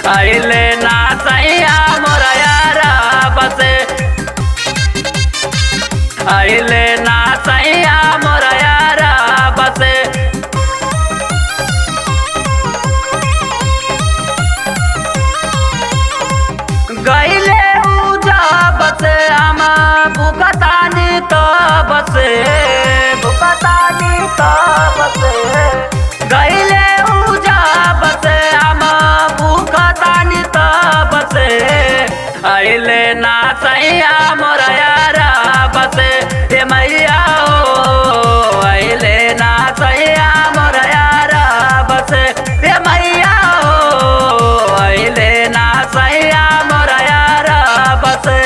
अइले ना सैया मोरा यारा बसे अइले ना सैया मोरा यारा बसे गईले उजा बसे हम भूखतानी तो बसे भूखतानी तो बसे गईले उजा बसे हम भूखतानी तो बसे अइले ना सैया मोरा यारा बसे हे मैया ओ अइले ना सैया मोरा यारा बसे हे मैया ओ अइले ना सैया मोरा यारा बसे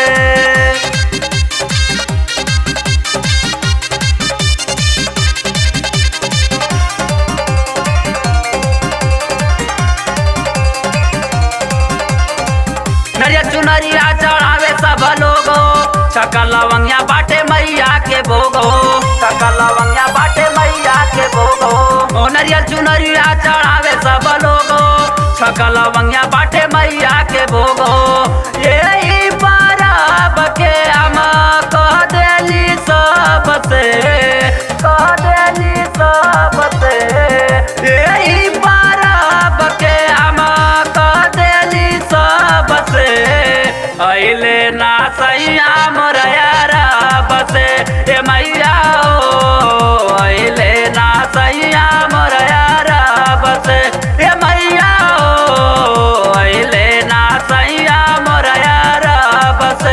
नरिया चुनरिया चढ़ावे सब लोग सकल लवंगिया बाटे मैया के भोग सकल लवंगिया बाटे मैया के भोग ओ नरिया चुनरिया चढ़ावे सब लोग सकल लवंगिया बाटे मैया के भोग यही परब के हम कह देली सबसे कह देली सबसे यही परब के हम कह देली सबसे अइले ना सैया मोरा यारा बसे ए मैया ओ अइले ना सैया मोरा यारा बसे ए मैया ओ अइले ना सैया मोरा यारा बसे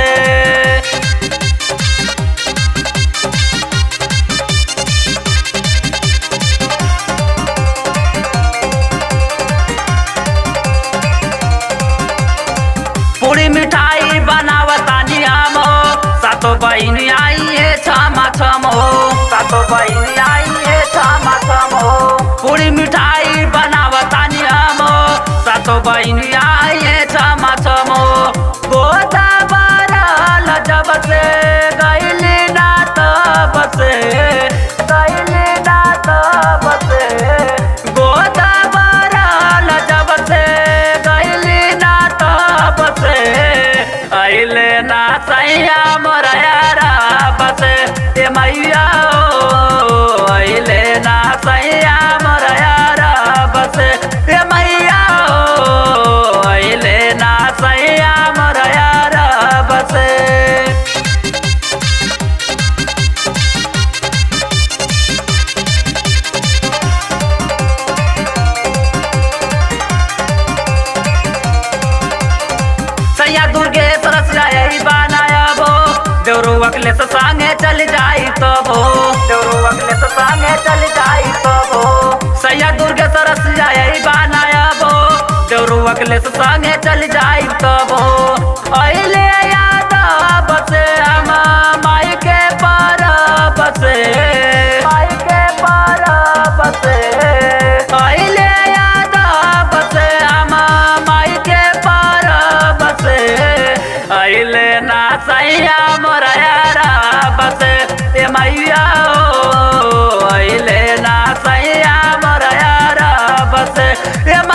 पूरी मिठाई बनावतानी हम हो सातो बहिन आई है छमा छम हो सातो बहिन आई है छमा छम हो पूरी मिठाई बनावतानी हम हो सातो बहिन आई है छमा छम हो गोदा बारल जब से गईली ना तब से गईली ना तब से गोदा बारल जब से गईली ना तब से अइले ना सैया मोरा यारा बसे ए मैया ओ अइले ना सैया मोरा यारा बसे ए मैया ओ अइले ना सैया मोरा यारा बसे सैया दुर्गे सरस जाई बनायबो देवरो अकले से संगे चल जाई तो भो देवरो अकले से संगे चल जाई तो भो सैया दुर्गे सरस जाई बनायबो देवरो अकले से संगे चल जाई तो भो अइले याद बसे हम माई के पर बसे माई के पर बसे अइले याद बसे हम माई के पर बसे अइले ना सैया मोरा यारा बसे ए मैया ओ अइले ना सैया मोरा यारा बसे ए